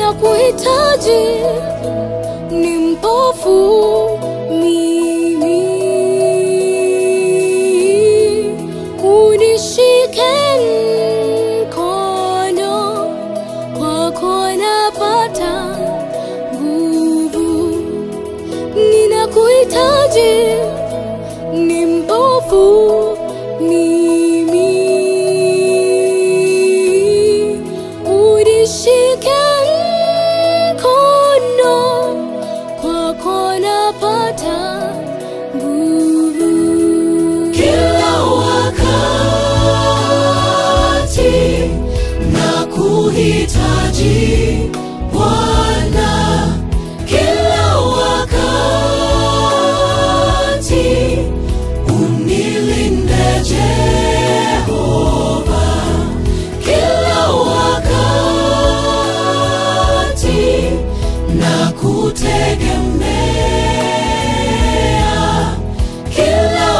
ninakuhitaji, ni mpofu mimi, unishike mkono, kwako napata nguvu, ninakuhitaji, ni mpofu mimi, unishike mkono, kwako napata nguvu. Kila wakati na kuhitaji Bwana, kila wakati unilinde Jehova, kila wakati na kutegemea kila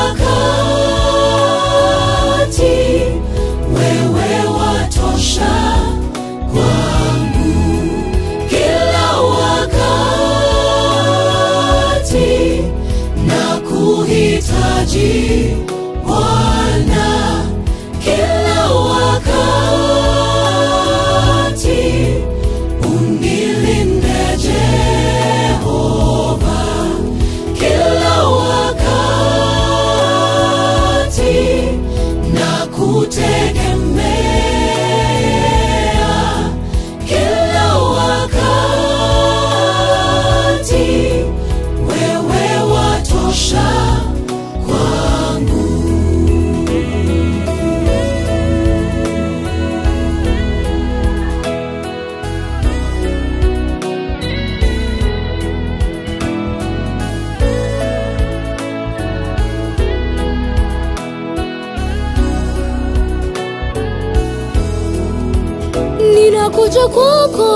wakati wewe watosha kwangu, kila wakati na kuhitaji Bwana, kila wakati unilinde Jehova kila wakati na kutegemea kila wakati wewe watosha kwangu. ninakuja kwako,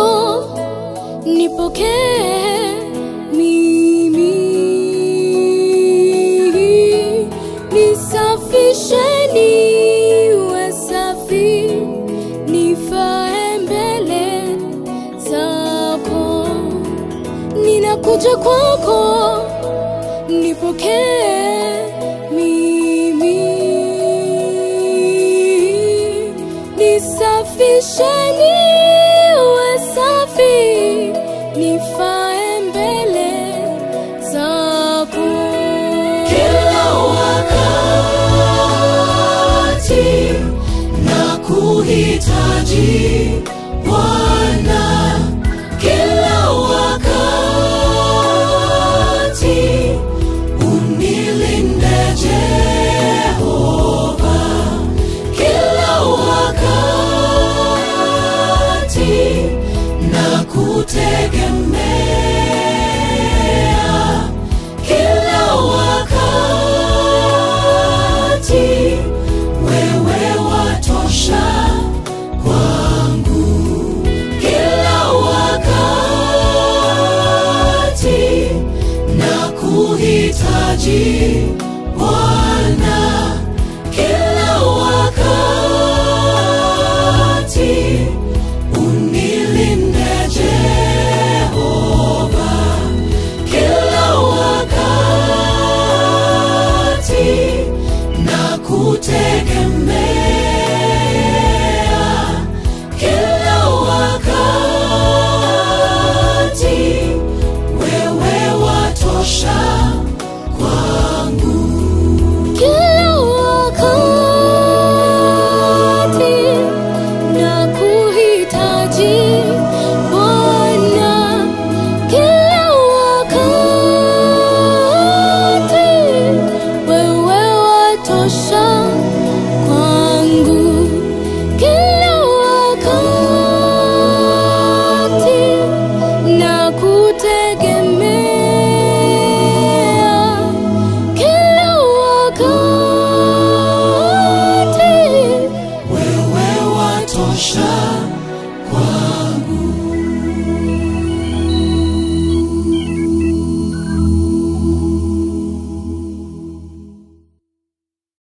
nipokee mimi, nisafishe niwe safi, nifae mbele zako. Ninakuja kwako, nipokee mimi, nisafishe niwe safi, nifae mbele zako. kila wakati na kuhitaji Bwana, kila wakati unilinde Jehova, kila wakati na kutegemea kila wakati wewe watosha kwangu, kila wakati na kuhitaji Bwana, kila wakati unilinde Jehova, kila wakati na kutegemea kila wakati wewe watosha kwangu. Kila wakati na kuhitaji Bwana, kila wakati wewe watosha